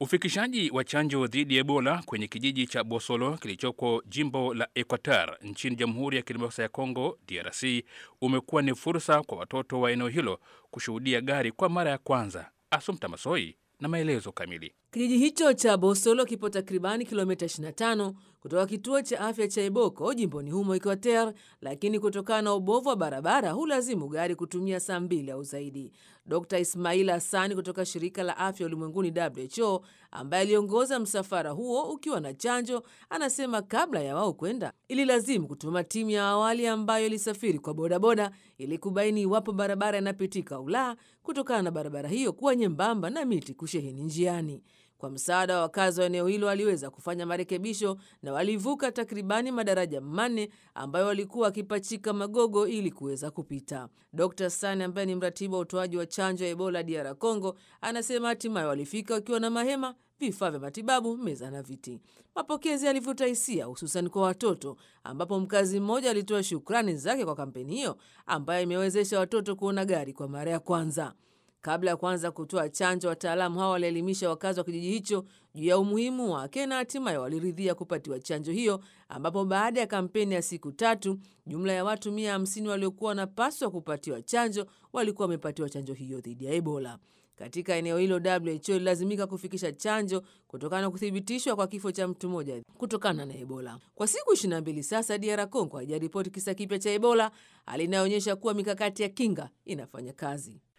Ufikishaji wa chanjo dhidi ya Ebola kwenye kijiji cha Bosolo kilichoko jimbo la Equateur nchini Jamhuri ya Kidemokrasia ya Kongo DRC umekuwa ni fursa kwa watoto wa eneo hilo kushuhudia gari kwa mara ya kwanza. Asumta Masoi na maelezo kamili. Kijiji hicho cha Bosolo kipo takribani kilomita 25 kutoka kituo cha afya cha Eboko jimboni humo Equateur, lakini kutokana na ubovu wa barabara hulazimu gari kutumia saa mbili au zaidi. Dr Ismail Hassani kutoka shirika la afya ulimwenguni WHO, ambaye aliongoza msafara huo ukiwa na chanjo, anasema kabla ya wao kwenda ililazimu kutuma timu ya awali ambayo ilisafiri kwa bodaboda ili kubaini iwapo barabara inapitika au la, kutokana na barabara hiyo kuwa nyembamba na miti kusheheni njiani. Kwa msaada wa wakazi wa eneo hilo waliweza kufanya marekebisho na walivuka takribani madaraja manne ambayo walikuwa wakipachika magogo ili kuweza kupita. Dr Sani ambaye ni mratibu wa utoaji wa chanjo ya Ebola DR Congo anasema hatimaye walifika wakiwa na mahema, vifaa vya matibabu, meza na viti. Mapokezi yalivuta hisia, hususan kwa watoto, ambapo mkazi mmoja alitoa shukrani zake kwa kampeni hiyo ambayo imewezesha watoto kuona gari kwa mara ya kwanza. Kabla ya kuanza kutoa chanjo, wataalamu hawa walielimisha wakazi wa kijiji hicho juu ya umuhimu wake na hatimaye waliridhia kupatiwa chanjo hiyo, ambapo baada ya kampeni ya siku tatu, jumla ya watu mia hamsini waliokuwa wanapaswa kupatiwa chanjo walikuwa wamepatiwa chanjo hiyo dhidi ya Ebola. Katika eneo hilo WHO ililazimika kufikisha chanjo kutokana na kuthibitishwa kwa kifo cha mtu mmoja kutokana na Ebola. Kwa siku 22 sasa, DR Congo haijaripoti kisa kipya cha Ebola, hali inayoonyesha kuwa mikakati ya kinga inafanya kazi.